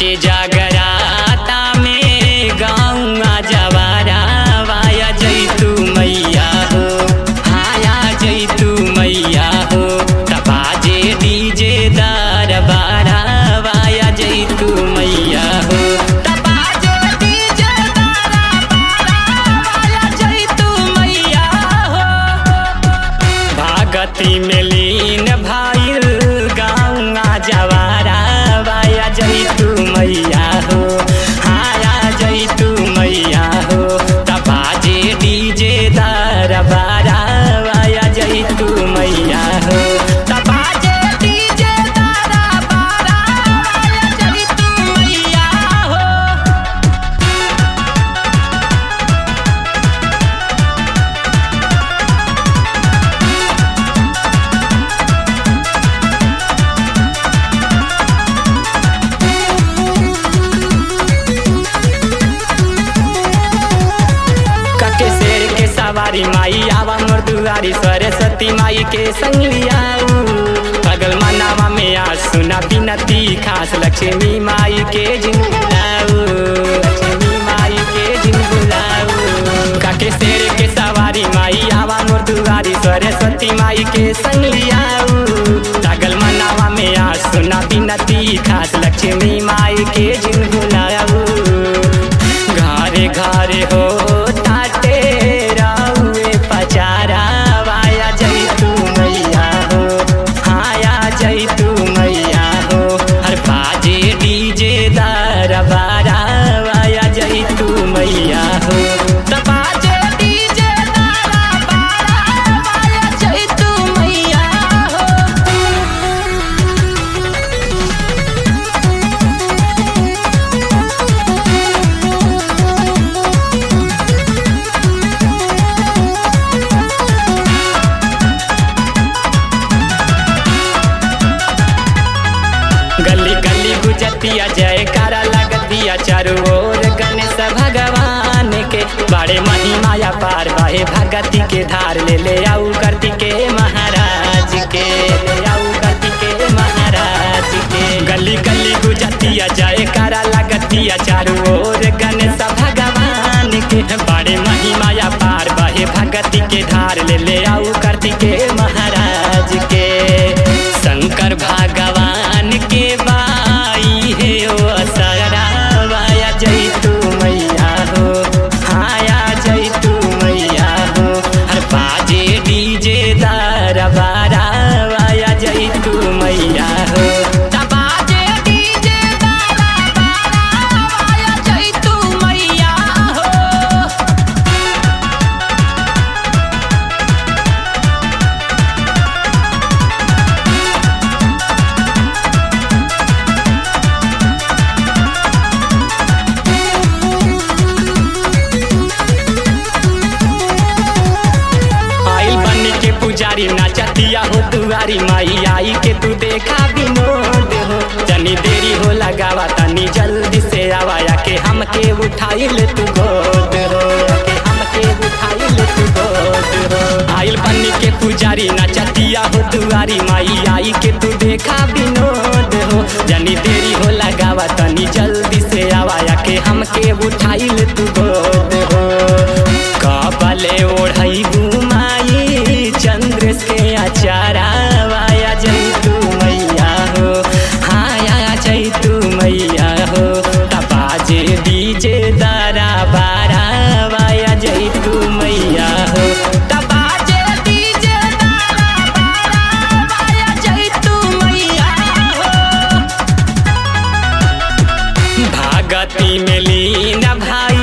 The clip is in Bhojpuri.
नाचे जागराता में गाँवा जवारा वाया जैतू मैया हो हाया जैतू मैया हो तपाजे डीजे दरबारा वाया जैतू मैया हो तपाजे डीजे दरबारा वाया जैतू मैया हो भागती में लीन भाईल गाँवा जवारा वाया जैतू मैया हो हाया जैतू मैया हो तपाजे डीजे दरबारा वाया जैतू मैया हो तपाजे डीजे दरबारा वाया जैतू मैया हो कके शेर के सवारी माई आवा मोर दुआरी सरस्वती माई के संग लियाऊ पगल मनावा में आज सुना बिनती खास लक्ष्मी माई के जिन बुलाऊ लक्ष्मी माई के जिन बुलाऊ काके शेर के सवारी माई आवा मोर दुआरी सरस्वती माई के संग लियाऊ पगल मनावा में आज सुना बिनती खास लक्ष्मी माई के जिन बुलाऊ घरे घरे हो ताटे राउए पचारा वाया जैतू मैया हो हाया जैतू मैया हो हर बाजे डीजे दरबारा वाया जैतू मैया हो त बाजे डीजे दरबारा वाया जैतू मैया हो गली गली गुजतिया जयकारा लगतिया चारू ओर गणेश भगवान के बड़े महिमाया पार बहे भगति के धार ले ले आऊ करती के महाराज के ले आऊ करती के महाराज के गली गली गुजतिया जयकारा लगतिया चारू ओर गणेश भगवान के बड़े महिमाया पार बहे भगति के धार ले ले आऊ करती के महाराज के शंकर भगवान के बाई है ओ असरा वाया जैतू मैया हो हाया जैतू मैया हो हर बाजे डीजे दरबारा वाया जैतू मैया हो त बाजे डीजे दरबारा वाया जैतू मैया हो आइल बनी के पुजारी नाचतिया हो दुआरी माई आई के तू देखा विनोद हो जनी देरी हो लगावा तनी जल्दी से आवाया के हमके उठाई ले तू गोद हो के हमके उठाई ले तू गोद हो आइल बनी के पुजारी नाचतिया हो दुआरी माई आई के तू देखा विनोद हो जनी देरी हो लगावा तनी जल्दी से आवाया के हमके उठाई ले तू गोद हो कबले ओढ़ई बुमाई चंद्र के अचारा वाया जैतू मैया हो हाया जैतू मैया हो तपाजे डीजे दारा बारा वाया जैतू मैया हो तपाजे डीजे दारा बारा वाया जैतू मैया हो भागती में लीन भाई